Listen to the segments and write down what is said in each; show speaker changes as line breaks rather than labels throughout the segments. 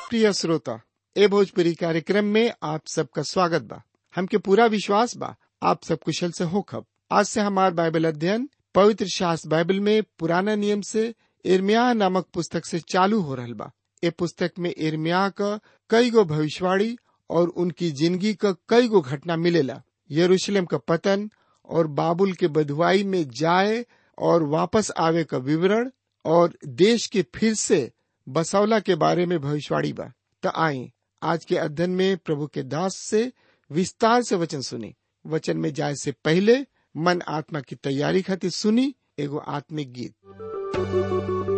प्रिय श्रोता ए भोजपुरी कार्यक्रम में आप सबका स्वागत बा हमके पूरा विश्वास बा आप सब कुशल से होखब आज से हमार बाइबल अध्ययन पवित्र शास्त्र बाइबल में पुराना नियम से इर्मिया नामक पुस्तक से चालू हो रहल बा ए पुस्तक में इर्मिया क कई गो भविष्यवाणी और उनकी जिंदगी क कई गो घटना मिलेला यरूशलेम का पतन और बाबुल के बधुआई में जाए और वापस आवे का विवरण और देश के फिर से बसौला के बारे में भविष्यवाणी बा त आई आज के अध्ययन में प्रभु के दास से विस्तार से वचन सुनी वचन में जाए से पहले मन आत्मा की तैयारी खातिर सुनी एगो आत्मिक गीत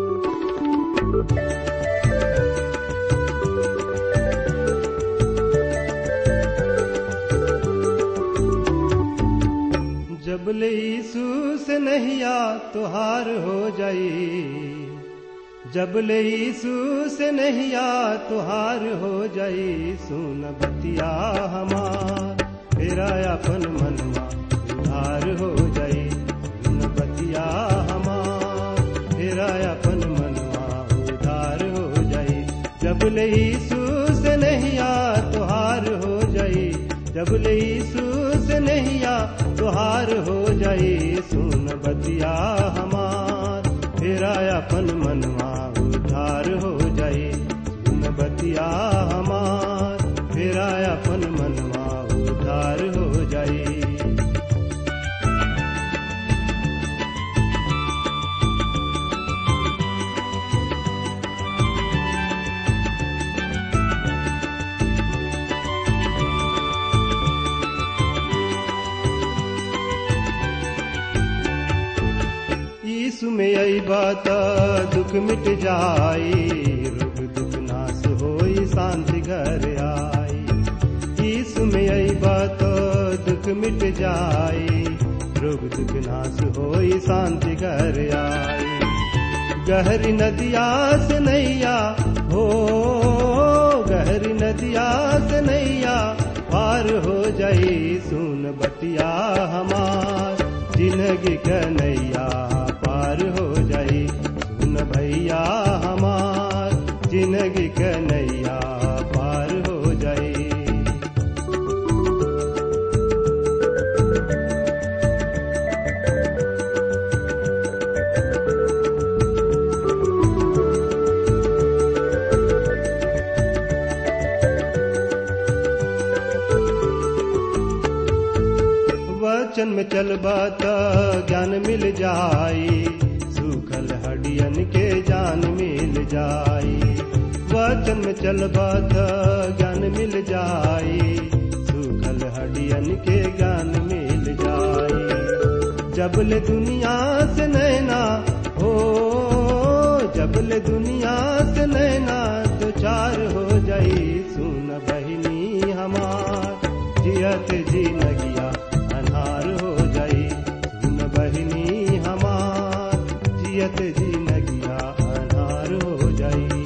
जब ले यीशु से नहिया तुहार हो जाई जब ले यीशु से नहिया तुहार हो जाई सुन बतिया हमार तेरा अपन मनवा उधार हो जाई सुन बतिया हमार तेरा अपन मनवा उधार हो जाई जब ले यीशु से नहिया तुहार हो जाई जब ले यीशु से नहिया तुहार हो जाई सुन बतिया हमार तेरा अपन मनवा उधार हो जाई सुन बतिया हमार तेरा अपन मनवा उधार हो जाई यीशु में आई बात दुख मिट जाई रोग दुख नाश होई शांति घर आई यीशु में आई बात दुख मिट जाई रोग दुख नाश होई शांति घर आई गहरी नदिया से नैया हो गहरी नदिया से नैया पार हो जाई सुन बतिया हमार जिंदगी कन्हैया पार हो जाई सुन भैया हमार जिंदगी कन्हैया पार हो जाई वचन में चलबा त ज्ञान मिल जाई सूखल हडियन के जान मिल जाई वचन में चलबा त ज्ञान मिल जाई सूखल हडियन के ज्ञान मिल जाई जबले दुनिया से नैना हो जबले दुनिया से नैना तो चार हो जाई सुन बहिनी हमार जियत जी नगिया अन्हार हो जाई सुन बहिनी हमार जियत जी नगिया अन्हार हो जाई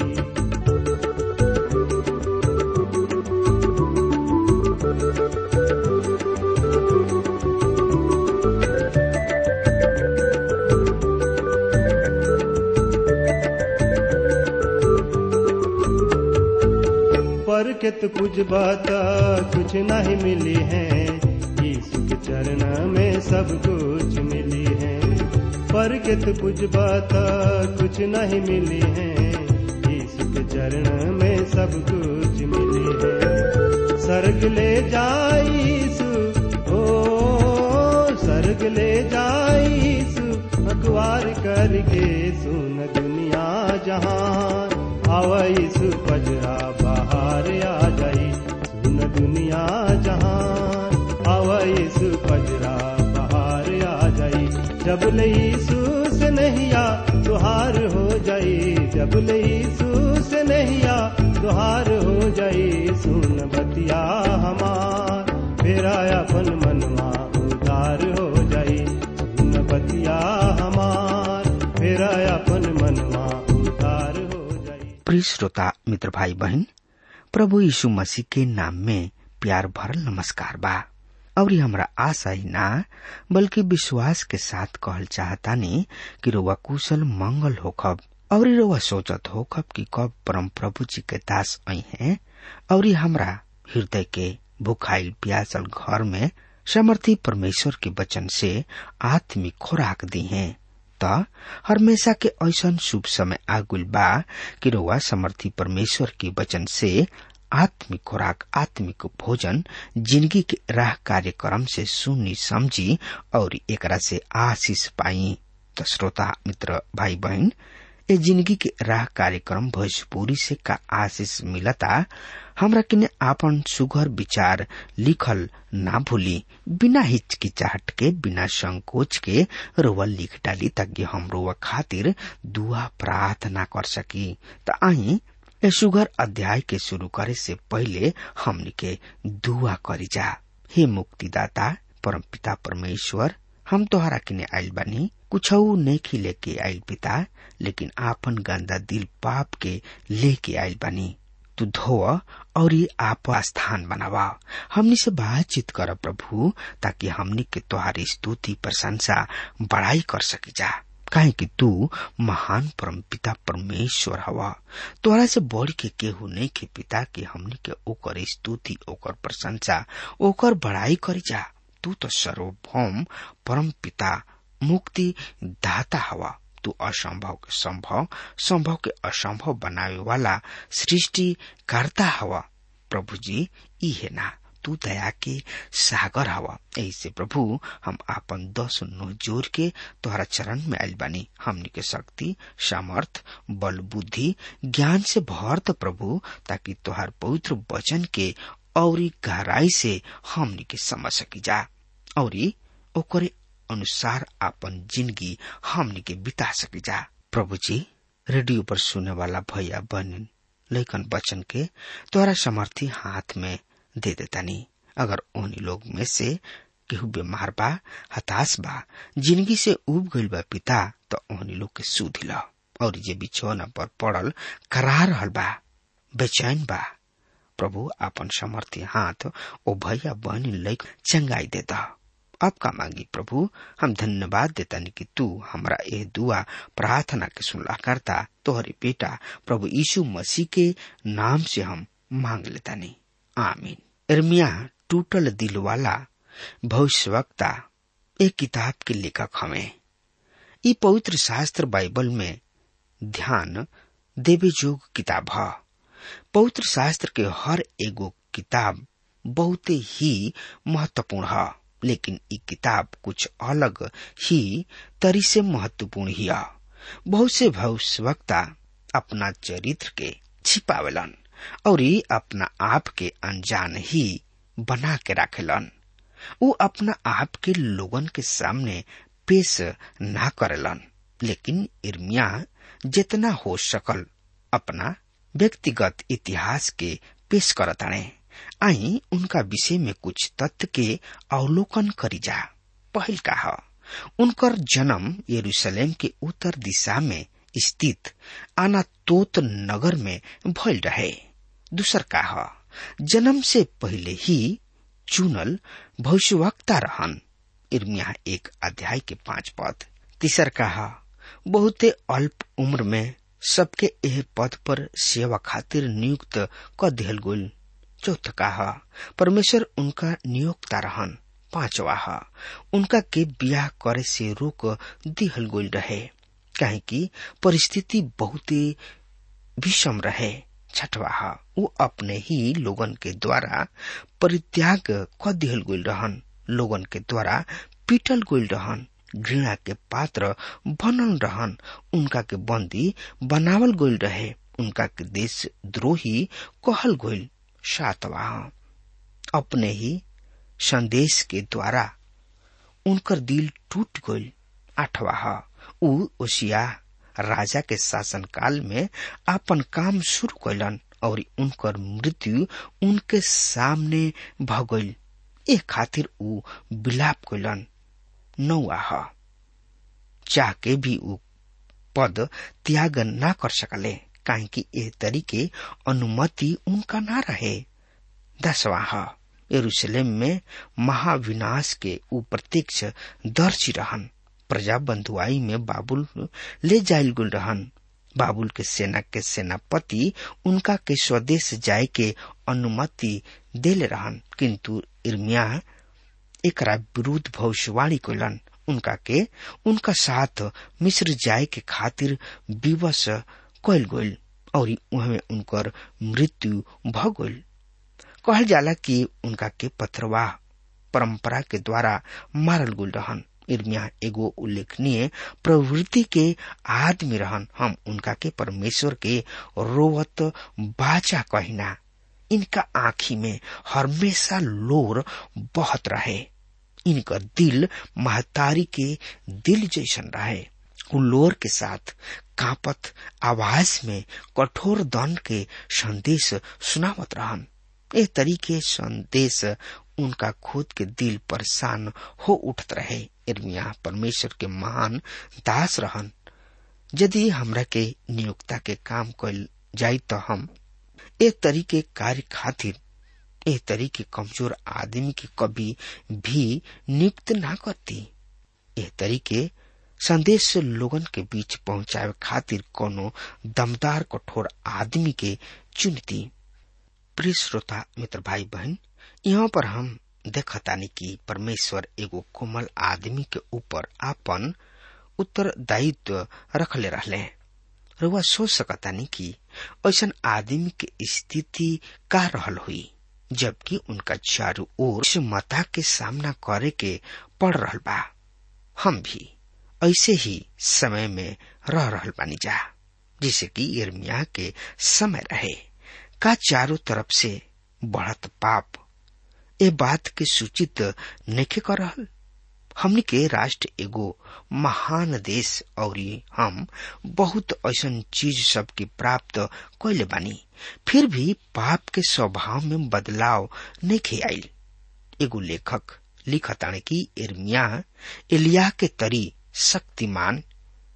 पर के तो कुछ बात कुछ नहीं मिली है यीशु के चरण में सब कुछ मिली है पर के तो कुछ बात कुछ नहीं मिली है यीशु के चरण में सब कुछ मिली है सर्ग ले जाईसु ओ सर्ग ले जाईसु अखबार करके सुन दुनिया जहान आवाईसु पजरा बाहर आ जाई सुन दुनिया जहान आवाईसु पजरा बाहर आ जाई जब लईसु से नहिया तुहार हो जाई जब लईसु से नहिया तुहार हो जाई सुन बतिया हमार फेरा अपन मनवा उधार हो जाई सुन बतिया हमार फेरा अपन मनवा उधार हो जाई
प्रिय श्रोता मित्र भाई बहन प्रभु यीशु मसीह के नाम में प्यार भरल नमस्कार बा और ये हमरा आशा ही ना बल्कि विश्वास के साथ कहल चाहतानी कि रुआ कुशल मंगल होखब और रउआ सोचत हो कब कि कब परम प्रभु जी के दास आई हैं और हमरा हृदय के भुखाइल प्यासल घर में समर्थी परमेश्वर के वचन से आत्मिक खुराक दी हैं त हमेशा के ऐसन शुभ समय आगुल बा कि रउआ समर्थी परमेश्वर के वचन से आत्मिक खुराक आत्मिक भोजन जिंदगी के राह कार्यक्रम से सुनी समझी और एकरा से आशीष पाई त श्रोता मित्र भाई बहन ए जिंदगी के राह कार्यक्रम भोजपुरी से का आशीष मिलता हमरा किने आपन सुघर विचार लिखल ना भूली बिना हिचकिचाहट के बिना संकोच के रोवा लिख डाली ताकि हम रोवा खातिर दुआ प्रार्थना कर सकी त आई ए सुघर अध्याय के शुरू करे से पहले हमनी के दुआ करी जा हे मुक्तिदाता परमपिता परमेश्वर हम तोहरा किने आइल बानी कुछऊ नहीं लेके आइल पिता लेकिन आपन गंदा दिल पाप के लेके आइल बानी तू धो और ये आप स्थान बनावा हमनी से बातचीत कर प्रभु ताकि हमनी के तुम्हारी स्तुति प्रशंसा बड़ाई कर सकी जा काहे कि तू महान परम पिता परमेश्वर हवा तोहरा से बढ़ के केहू नहीं के पिता के हमनी के ओकर स्तुति ओकर प्रशंसा ओकर बड़ाई करी जा तू तो सर्वभौम परम पिता मुक्ति दाता हवा तू असंभव के संभव संभव के असंभव बनावे वाला सृष्टि करता हवा प्रभु जी ई है ना तू दया के सागर हवा ऐसे प्रभु हम आपन दस नो जोर के तोहरा चरण में आयल बानी हमनी के शक्ति सामर्थ बल बुद्धि ज्ञान से भर द प्रभु ताकि तोहार पवित्र वचन के और गहराई से हमनी के समझ सकी जा और ओकरे अनुसार आपन जिंदगी हमनी के बिता सके जा प्रभु जी रेडियो पर सुने वाला भैया बहन लेकिन बचन के तोरा समर्थी हाथ में दे देतानी अगर उन्हीं लोग में से केहू बीमार बा हताश बा जिंदगी से उब गईल बा पिता तो उन्हीं लोग के सुध ला और जे बिछौना पर पड़ल करा रहल बा बेचैन बा प्रभु आपन समर्थी हाथ ओ भैया बहनी लैक चंगाई देता अब का मांगी प्रभु हम धन्यवाद देता कि तू हमरा ए दुआ प्रार्थना के सुनला करता तोहरे बेटा प्रभु यीशु मसीह के नाम से हम मांग लेता नहीं आमीन इर्मिया टूटल दिल वाला भविष्यवक्ता एक किताब के लेखक हमें ई पवित्र शास्त्र बाइबल में ध्यान देवे जोग किताब है पवित्र शास्त्र के हर एगो किताब बहुत ही महत्वपूर्ण है लेकिन ई किताब कुछ अलग ही तरी से महत्वपूर्ण ही है बहुत से भविष्यवक्ता अपना चरित्र के छिपावेलन और ये अपना आप के अनजान ही बना के रखेलन वो अपना आप के लोगन के सामने पेश ना करेलन लेकिन इर्मिया जितना हो सकल अपना व्यक्तिगत इतिहास के पेश करताणे आई उनका विषय में कुछ तथ्य के अवलोकन करी जा पहल का उनकर जन्म यरूशलेम के उत्तर दिशा में स्थित अनातोत नगर में भइल रहे दूसर का जन्म से पहले ही चुनल भविष्यवक्ता रहन इर्मिया एक अध्याय के पांच पद तीसर का बहुते अल्प उम्र में सबके एह पद पर सेवा खातिर नियुक्त क दिहल गोल चौथ का परमेश्वर उनका नियोक्ता रहन पांचवा हा उनका के बियाह करे से रोक दिहल गोल रहे काहे कि परिस्थिति बहुत विषम रहे छठवा हा वो अपने ही लोगन के द्वारा परित्याग क दिहल गोल रहन लोगन के द्वारा पीटल गोल रहन घृणा के पात्र बनल रहन उनका के बंदी बनावल गोल रहे उनका के देश द्रोही कहल गोल सातवा अपने ही संदेश के द्वारा उनकर दिल टूट गईल आठवा उ ओसिया राजा के शासन काल में अपन काम शुरू कैलन और उनकर मृत्यु उनके सामने भगल ए खातिर उ विलाप कैलन नौआ चाह के भी उ पद त्याग ना कर सकले काहे कि ए तरीके अनुमति उनका ना रहे दसवा यरूशलेम में महाविनाश के उ प्रत्यक्ष दर्शी रहन प्रजा बंधुआई में बाबुल ले जायल गुल रहन बाबुल के सेना के सेनापति उनका के स्वदेश जाए के अनुमति देले रहन किंतु इर्मिया एकरा विरुद्ध भविष्यवाणी कैलन उनका के उनका साथ मिस्र जाए के खातिर विवश कैल गईल और उहमे उनकर मृत्यु भ गईल कहल जाला कि उनका के पथरवाह परंपरा के द्वारा मारल गुल रहन इर्मिया एगो उल्लेखनीय प्रवृत्ति के आदमी रहन हम उनका के परमेश्वर के रोवत बाचा कहिना इनका आंखी में हमेशा लोर बहत रहे इनका दिल महतारी के दिल जैसन रहे लोर के साथ कापत आवाज में कठोर दंड के संदेश सुनावत रहन ए तरीके संदेश उनका खुद के दिल परेशान हो उठत रहे इर्मिया परमेश्वर के महान दास रहन यदि हमरा के नियोक्ता के काम कल जाई तो हम ए तरीके कार्य खातिर ए तरीके कमजोर आदमी के कभी भी नियुक्त ना करती ए तरीके संदेश लोगन के बीच पहुंचावे खातिर कोनो दमदार कठोर आदमी के चुनती प्रिय श्रोता मित्र भाई बहन यहाँ पर हम देखतानी कि परमेश्वर एगो कोमल आदमी के ऊपर आपन उत्तरदायित्व रखले रहले रुआ सोच सकतानी कि ऐसा आदमी के स्थिति का रहल हुई जबकि उनका चारों ओर मता के सामना करे के पड़ रहल बा हम भी ऐसे ही समय में रह रहल बानी जा जिसे कि इर्मिया के समय रहे का चारों तरफ से बढ़त पाप ए बात के सूचित नखे कर रहल हमने के राष्ट्र एगो महान देश और हम बहुत ऐसा चीज सब के प्राप्त कैले बानी फिर भी पाप के स्वभाव में बदलाव नहीं आयल एगो लेखक लिखताने की इर्मिया एलिया के तरी शक्तिमान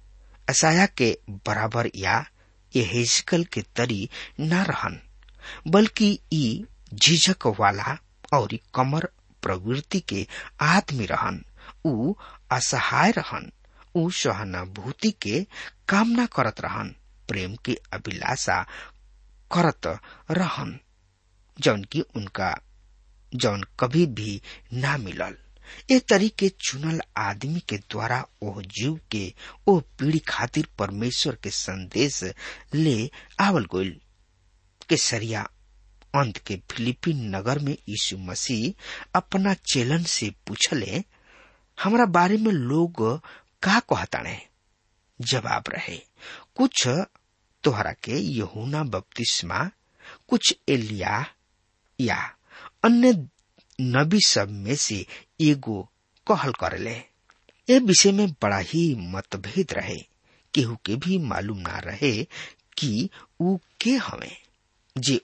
असाया के बराबर या एहेजकल के तरी न रहन बल्कि ई झिझक वाला और कमर प्रवृत्ति के आदमी रहन ऊ असहाय रहन ऊ सहानुभूति के कामना करत रहन प्रेम की अभिलाषा करत रहन जौन की उनका जौन कभी भी ना मिलल ए तरीके चुनल आदमी के द्वारा ओह जीव के ओ पीढ़ी खातिर परमेश्वर के संदेश ले आवल गोल के सरिया अंत के फिलिपीन नगर में यीशु मसीह अपना चेलन से पूछले हमारा बारे में लोग का कहताने जवाब रहे कुछ तोहरा के यहूना बपतिस्मा कुछ एलिया या अन्य नबी सब में से एगो कहल करले ए विषय में बड़ा ही मतभेद रहे केहू के भी मालूम ना रहे कि ऊ के हवे जे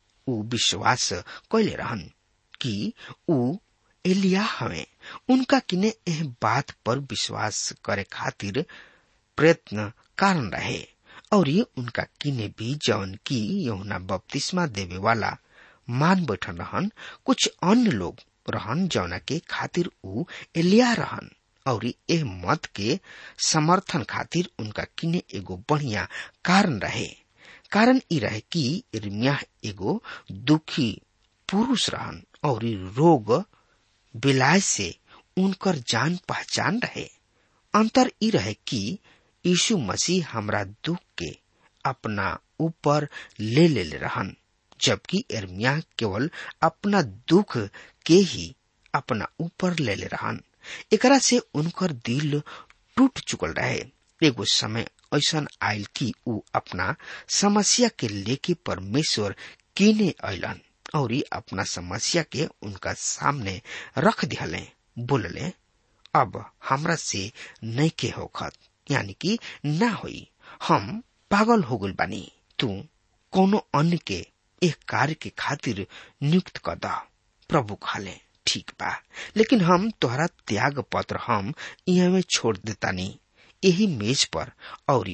ऊ विश्वास कैले रहन कि ऊ एलिया हवे उनका किने एह बात पर विश्वास करे खातिर प्रयत्न कारण रहे और ये उनका किने भी जौन की यमुना बपतिस्मा देवे वाला मान बैठन रहन कुछ अन्य लोग रहन जौना के खातिर ऊ एलिया रहन और एह मत के समर्थन खातिर उनका किने एगो बढ़िया कारण रहे कारण ई रहे कि इर्मिया एगो दुखी पुरुष रहन और रोग बिलाय से उनकर जान पहचान रहे अंतर ई रहे कि यीशु मसीह हमरा दुख के अपना ऊपर ले ले ले रहन जबकि इर्मिया केवल अपना दुख के ही अपना ऊपर ले ले रहन एकरा से उनकर दिल टूट चुकल रहे एगो समय ऐसा आयल कि ऊ अपना समस्या के लेके परमेश्वर कीने अलन और अपना समस्या के उनका सामने रख दिहले बोलले अब हमरा से नहीं के होखत यानी कि ना होई हम पागल हो गल बानी तू कोनो अन्य के एक कार्य के खातिर नियुक्त कर दा प्रभु खाले ठीक बा लेकिन हम तोहरा त्याग पत्र हम यहाँ में छोड़ देतानी यही मेज पर और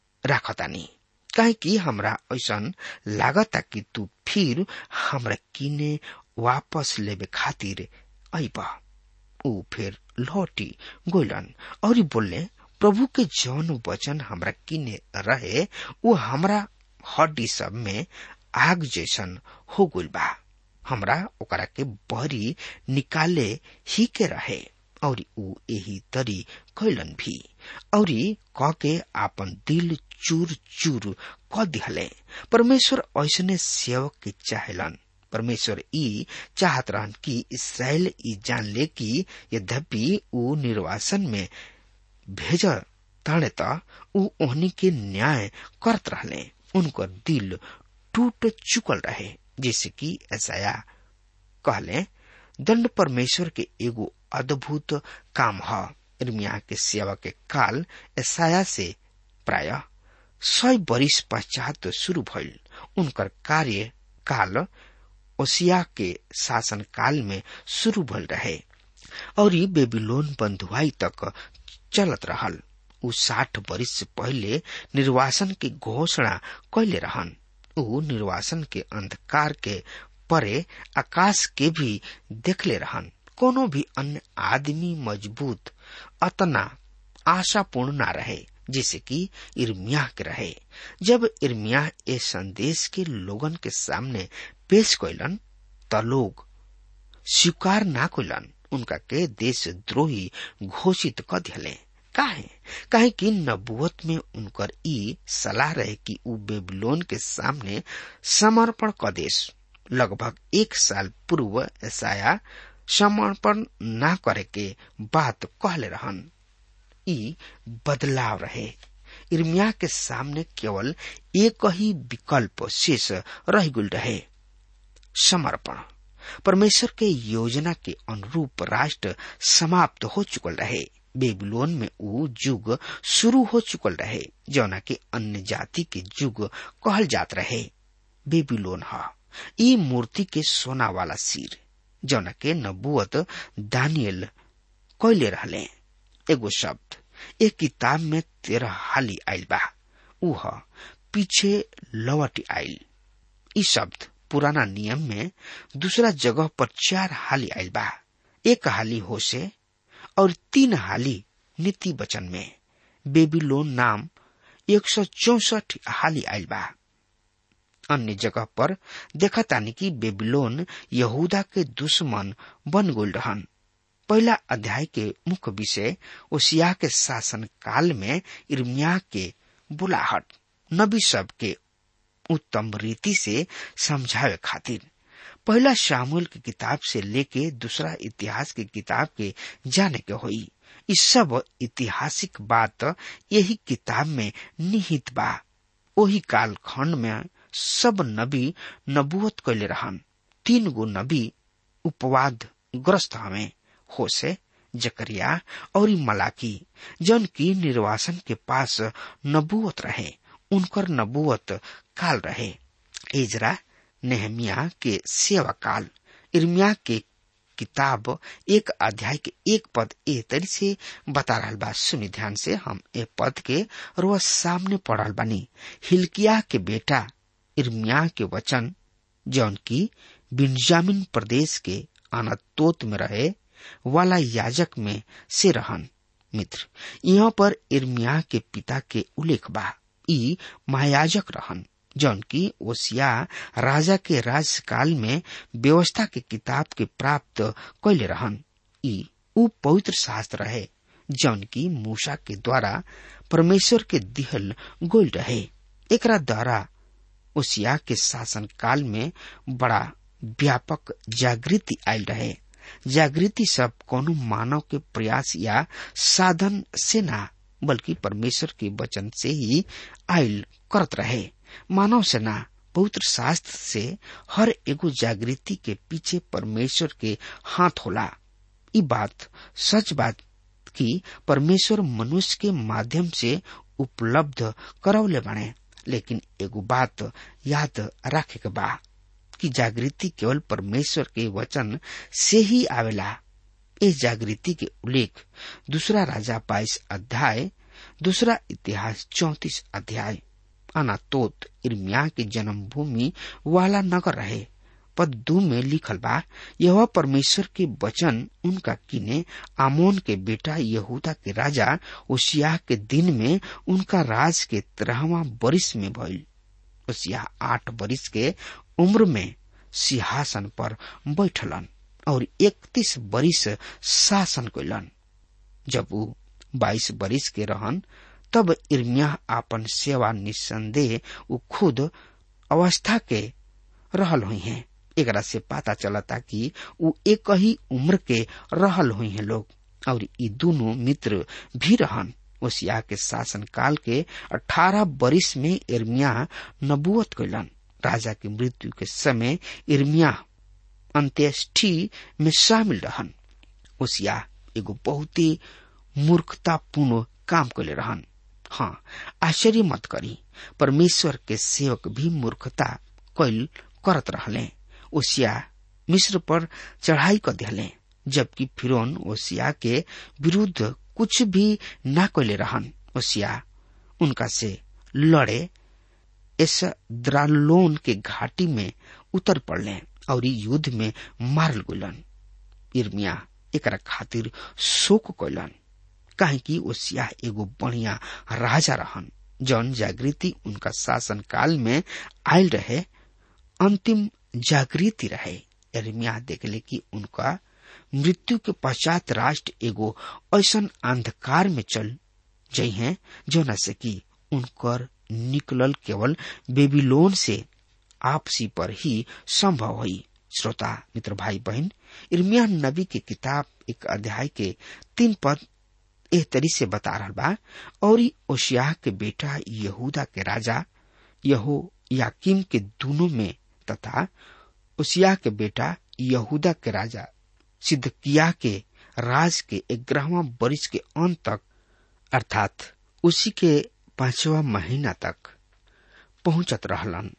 राखतानी काहे कि हमरा ऐसा लागता कि तू फिर हमरा किने वापस लेबे खातिर अबा ऊ फिर लौटी गोलन और बोलले प्रभु के जौन वचन हमरा किने रहे वो हमरा हड्डी सब में आग जैसन हो गइल बा हमरा ओकरा के बहरी निकाले ही के रहे और ऊ यही तरी कैलन भी और क के आपन दिल चूर चूर क दिहले परमेश्वर ऐसने सेवक के चाहेलन परमेश्वर ई चाहत रहन कि इसराइल ई जान ले कि यद्यपि ऊ निर्वासन में भेज ताड़े त ऊ ओहनी के न्याय करत रहले उनकर दिल टूट चुकल रहे जैसे कि ऐसा कहले दंड परमेश्वर के एगो अद्भुत काम ह इर्मिया के सेवा के काल ऐसाया से प्राय सय बरिस पश्चात शुरू भइल उनकर कार्य काल ओसिया के शासन काल में शुरू भइल रहे और ये बेबीलोन बंधुआई तक चलत रहल उ साठ बरिस से पहले निर्वासन की घोषणा कैले रहन उ निर्वासन के अंधकार के परे आकाश के भी देखले रहन कोनो भी अन्य आदमी मजबूत अतना आशापूर्ण ना रहे जैसे कि इर्मिया के रहे जब इर्मिया ए संदेश के लोगन के सामने पेश कैलन त लोग स्वीकार ना कैलन उनका के देश द्रोही घोषित क दिले काहे काहे कि नबुवत में उनकर ई सलाह रहे कि उ बेबीलोन के सामने समर्पण क देश लगभग एक साल पूर्व ऐसाया समर्पण ना करे के बात कहले रहन ई बदलाव रहे इर्मिया के सामने केवल एक ही विकल्प शेष रह गुल रहे समर्पण परमेश्वर के योजना के अनुरूप राष्ट्र समाप्त हो चुकल रहे बेबीलोन में ऊ युग शुरू हो चुकल रहे जौना के अन्य जाति के युग कहल जात रहे बेबीलोन ह ई मूर्ति के सोना वाला सिर जौना के नबुअत दानियल कैले रहले एगो शब्द एक किताब में तेरह हाली आयल बा उह पीछे लौट आयल ई शब्द पुराना नियम में दूसरा जगह पर चार हाली आयल बा एक हाली होसे और तीन हाली नीति वचन में बेबीलोन नाम एक सौ चौसठ हाली आयल बा अन्य जगह पर देखा तानी कि बेबीलोन यहूदा के दुश्मन बन गल रहन पहला अध्याय के मुख्य विषय ओसिया के शासन काल में इर्मिया के बुलाहट नबी सब के उत्तम रीति से समझावे खातिर पहला शामुल की किताब से लेके दूसरा इतिहास की किताब के जाने के होई इस सब ऐतिहासिक बात यही किताब में निहित बा वही काल खंड में सब नबी नबुवत कैले रहन तीन गो नबी उपवाद ग्रस्त हमें होसे जकरिया और मलाकी जन की निर्वासन के पास नबुवत रहे उनकर नबुवत काल रहे एजरा नेहमिया के सेवा काल इर्मिया के किताब एक अध्याय के एक पद ए तरी से बता रहा बा सुनी ध्यान से हम ए पद के रोज सामने पढ़ल बानी हिलकिया के बेटा इर्मिया के वचन जौन की बिन्जामिन प्रदेश के अनतोत में रहे वाला याजक में से रहन मित्र यहाँ पर इर्मिया के पिता के उल्लेख बा ई महायाजक रहन जौन की ओसिया राजा के राजकाल में व्यवस्था के किताब के प्राप्त कैले रहन ई उ पवित्र शास्त्र रहे जौन की मूसा के द्वारा परमेश्वर के दिहल गोल रहे एकरा द्वारा ओसिया के शासन काल में बड़ा व्यापक जागृति आयल रहे जागृति सब कोनो मानव के प्रयास या साधन से ना बल्कि परमेश्वर के वचन से ही आयल करत रहे मानव से ना पवित्र शास्त्र से हर एगो जागृति के पीछे परमेश्वर के हाथ होला ई बात सच बात कि परमेश्वर मनुष्य के माध्यम से उपलब्ध करौले बने लेकिन एगो बात याद रखे के बा कि जागृति केवल परमेश्वर के वचन से ही आवेला इस जागृति के उल्लेख दूसरा राजा बाईस अध्याय दूसरा इतिहास चौतीस अध्याय अनातोत इर्मिया के जन्मभूमि वाला नगर रहे पद दू में लिखल बा यह परमेश्वर के वचन उनका किने आमोन के बेटा यहूदा के राजा ओसिया के दिन में उनका राज के तेरहवा बरिस में भइल ओसिया आठ बरिस के उम्र में सिंहासन पर बैठलन और इकतीस बरिस शासन कैलन जब वो बाईस बरिस के रहन तब इर्मिया आपन सेवा निसंदेह वो खुद अवस्था के रहल हुई हैं एकरा से पता चलता कि वो एक ही उम्र के रहल हुई हैं लोग और ये दोनों मित्र भी रहन ओसिया के शासन काल के अठारह बरिस में इर्मिया नबुअत कैलन राजा की मृत्यु के समय इर्मिया अंत्येष्टि में शामिल रहन ओसिया एगो बहुत ही मूर्खतापूर्ण काम कैले रहन हाँ आश्चर्य मत करी परमेश्वर के सेवक भी मूर्खता कैल करत रहले ओसिया मिस्र पर चढ़ाई कर दिले जबकि फिरौन ओसिया के विरुद्ध कुछ भी ना कैले रहन ओसिया उनका से लड़े इस द्रालोन के घाटी में उतर पड़ले और युद्ध में मारल गुलन इर्मिया एक खातिर शोक कैलन काहे कि ओसिया एगो बढ़िया राजा रहन जौन जागृति उनका शासन काल में आयल रहे अंतिम जागृति रहे इर्मिया देखले कि उनका मृत्यु के पश्चात राष्ट्र एगो ऐसन अंधकार में चल जई हैं जोना से कि उनकर निकलल केवल बेबीलोन से आपसी पर ही संभव हुई श्रोता मित्र भाई बहन इर्मिया नबी के किताब एक अध्याय के तीन पद एह तरी से बता रहा बा और ओशिया के बेटा यहूदा के राजा यहो याकिम के दोनों में तथा ओसिया के बेटा यहूदा के राजा सिद्धकिया के राज के ग्यारहवा बरिस के अंत तक अर्थात उसी के पांचवा महीना तक पहुंचत रहलन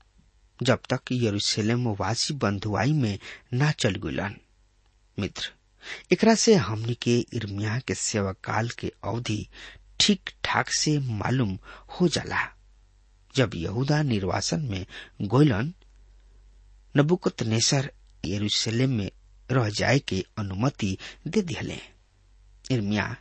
जब तक यरूशलेम वासी बंधुआई में ना चल गुलन मित्र एकरा से हमनी के इर्मिया के सेवा काल के अवधि ठीक ठाक से मालूम हो जाला जब यहूदा निर्वासन में गोयलन नबुकत नेसर यरूशलेम में रह जाए के अनुमति दे दिले इर्मिया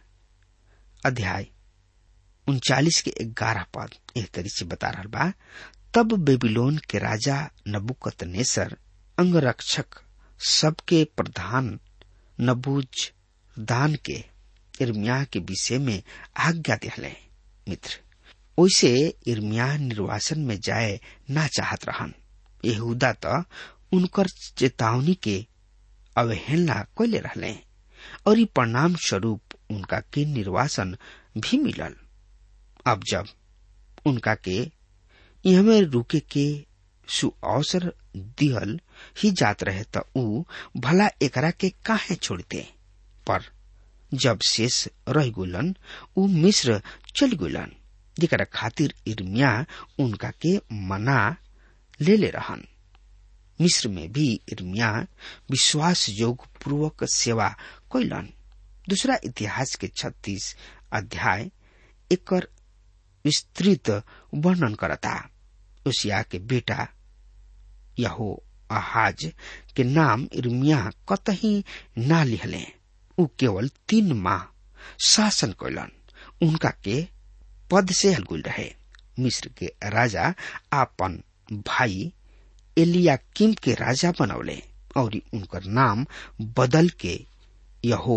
अध्याय उनचालीस के ग्यारह पद एक तरी से बता रहा बा तब बेबीलोन के राजा नबुकत नेसर अंगरक्षक सबके प्रधान नबूज दान के इर्मिया के विषय में आज्ञा दिले मित्र ओइसे इर्मिया निर्वासन में जाए ना चाहत रहन यहूदा तो उनकर चेतावनी के अवहेलना कैले रहले और ई परिणाम स्वरूप उनका के निर्वासन भी मिलल अब जब उनका के इहमे रुके के सुअवसर दिहल ही जात रहे त ऊ भला एकरा के काहे छोड़ते पर जब शेष रह गुलन ऊ मिस्र चल गुलन जेकरा खातिर इर्मिया उनका के मना ले ले रहन मिस्र में भी इर्मिया विश्वास योग पूर्वक सेवा कैलन दूसरा इतिहास के छत्तीस अध्याय एकर विस्तृत वर्णन करता उसिया के बेटा यहो आहाज के नाम इर्मिया कतही ना लिहले ऊ केवल तीन माह शासन कैलन उनका के पद से हलगुल रहे मिस्र के राजा आपन भाई एलियाकिम के राजा बनौले और उनकर नाम बदल के यहो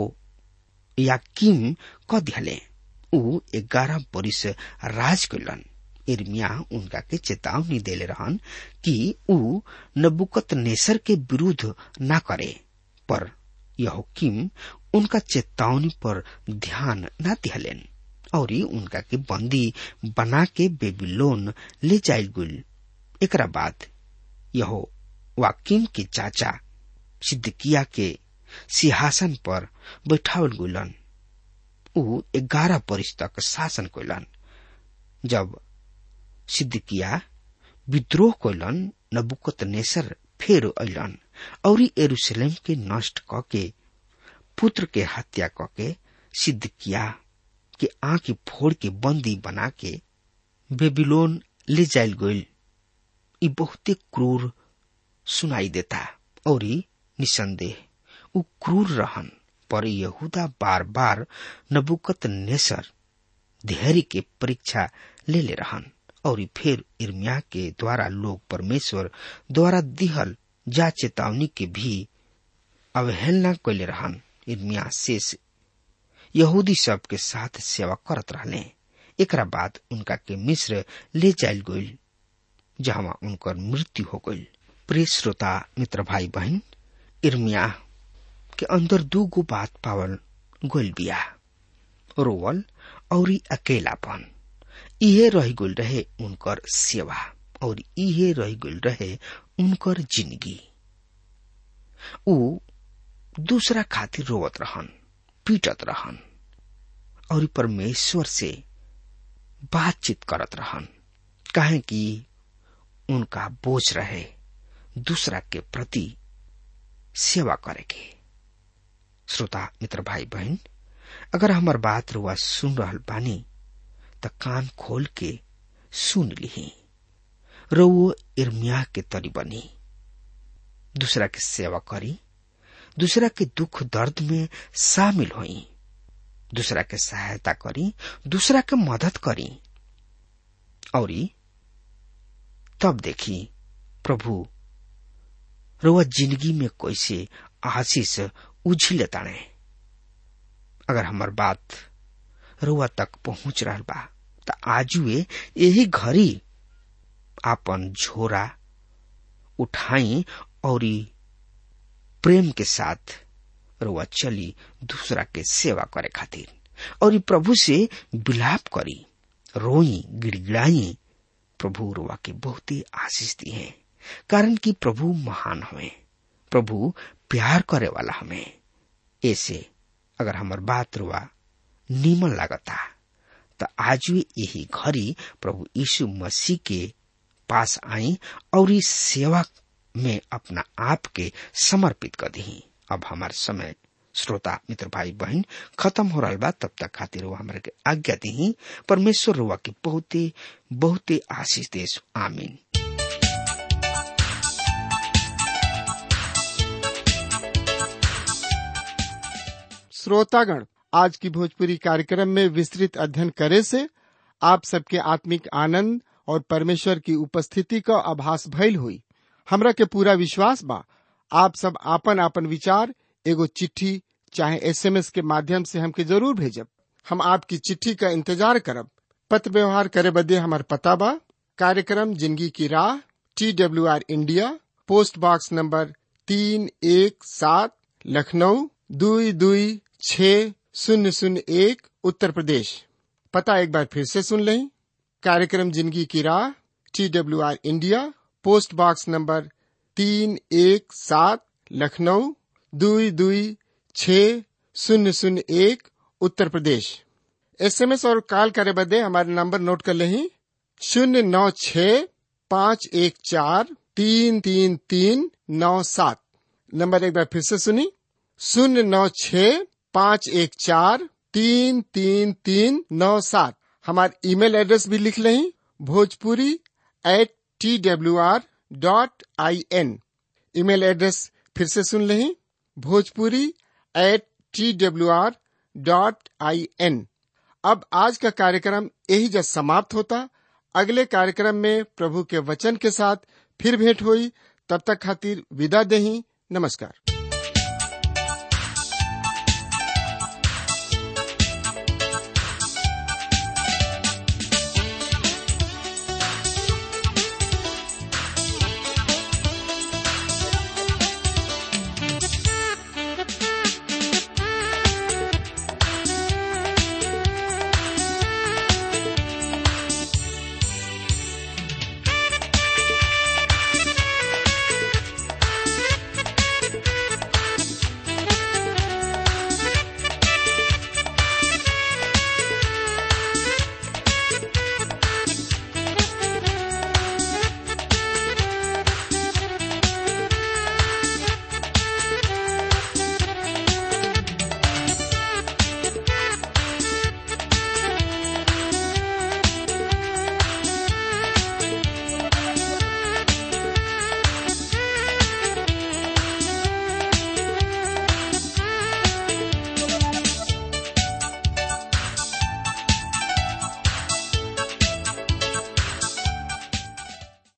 याकिम क दिहले ऊ ग्यारह बरिस राज कैलन इर्मिया उनका के चेतावनी देले रहन कि ऊ नबुकत नेसर के विरुद्ध ना करे पर यहोकिम उनका चेतावनी पर ध्यान न दिहलेन और उनका के बंदी बना के बेबीलोन ले जायल गुल एकरा बाद यहो वाकिम के चाचा सिद्दकिया के सिंहासन पर बैठावल गुलन ऊ ग्यारह बरिस तक शासन कैलन जब सिद्दकिया विद्रोह कैलन नबुकत नेसर फेर अलन और एरूशलेम के नष्ट क के पुत्र के हत्या क के सिद्दकिया के आंख फोड़ के बंदी बना के बेबीलोन ले जायल गईल ई बहुते क्रूर सुनाई देता और निसंदेह उ क्रूर रहन पर यहूदा बार बार नबुकत नेसर धैर्य के परीक्षा ले ले रहन और फिर इर्मिया के द्वारा लोग परमेश्वर द्वारा दिहल जा चेतावनी के भी अवहेलना कैले रहन इर्मिया शेष यहूदी सब के साथ सेवा करत रहले एकरा बाद उनका के मिस्र ले जायल गईल जहाँ उनकर मृत्यु हो गईल प्रिय श्रोता मित्र भाई बहन इर्मिया के अंदर दू गो बात पावल गोल बिया रोवल और अकेलापन इहे रह गल रहे उनकर सेवा और इहे रह गल रहे उनकर जिंदगी उ दूसरा खातिर रोवत रहन पीटत रहन और परमेश्वर से बातचीत करत रहन काहे कि उनका बोझ रहे दूसरा के प्रति सेवा करे के श्रोता मित्र भाई बहन अगर हमार बात रुआ सुन रहल बानी त कान खोल के सुन ली रउओ इर्मिया के तरी बनी दूसरा के सेवा करी दूसरा के दुख दर्द में शामिल होई दूसरा के सहायता करी दूसरा के मदद करी और तब देखी प्रभु रुआ जिंदगी में कैसे आशीष उझिले ताणे अगर हमार बात रुआ तक पहुंच रहा बा त आजुए यही घड़ी आपन झोरा उठाई और प्रेम के साथ रुआ चली दूसरा के सेवा करे खातिर और प्रभु से विलाप करी रोई गिड़गिड़ाई प्रभु रुआ के बहुत ही आशीष दी है कारण कि प्रभु महान हमें प्रभु प्यार करे वाला हमें ऐसे अगर हमार बात रुआ नीमन लागता त आज यही घड़ी प्रभु यीशु मसीह के पास आई और इस सेवा में अपना आप के समर्पित कर दी अब हमार समय श्रोता मित्र भाई बहन खत्म हो रहा बा तब तक खातिर वो हमारे के आज्ञा दी परमेश्वर रुआ की बहुते बहुते आशीष देश आमीन
श्रोतागण आज की भोजपुरी कार्यक्रम में विस्तृत अध्ययन करे से आप सबके आत्मिक आनंद और परमेश्वर की उपस्थिति का आभास भइल हुई हमरा के पूरा विश्वास बा आप सब आपन आपन विचार एगो चिट्ठी चाहे एसएमएस के माध्यम से हमके जरूर भेजब हम आपकी चिट्ठी का इंतजार करब पत्र व्यवहार करे बदे हमार पता बा कार्यक्रम जिंदगी की राह T W R India post box number तीन एक सात लखनऊ दुई दुई छ शून्य शून्य एक उत्तर प्रदेश पता एक बार फिर से सुन लें कार्यक्रम जिंदगी की राह T W R India post box number तीन एक सात लखनऊ दुई दुई छ शून्य शून्य एक उत्तर प्रदेश एसएमएस और कॉल करे बदे हमारे नंबर नोट कर लें शून्य नौ छ पाँच एक चार तीन तीन तीन नौ सात नंबर एक बार फिर से सुनी शून्य नौ छ पाँच एक चार तीन तीन तीन नौ सात हमारे ईमेल एड्रेस भी लिख लें Bhojpuri at T W R dot I N email address फिर से सुन लें Bhojpuri at T W R dot I N अब आज का कार्यक्रम यही जब समाप्त होता अगले कार्यक्रम में प्रभु के वचन के साथ फिर भेंट हुई तब तक खातिर विदा दही नमस्कार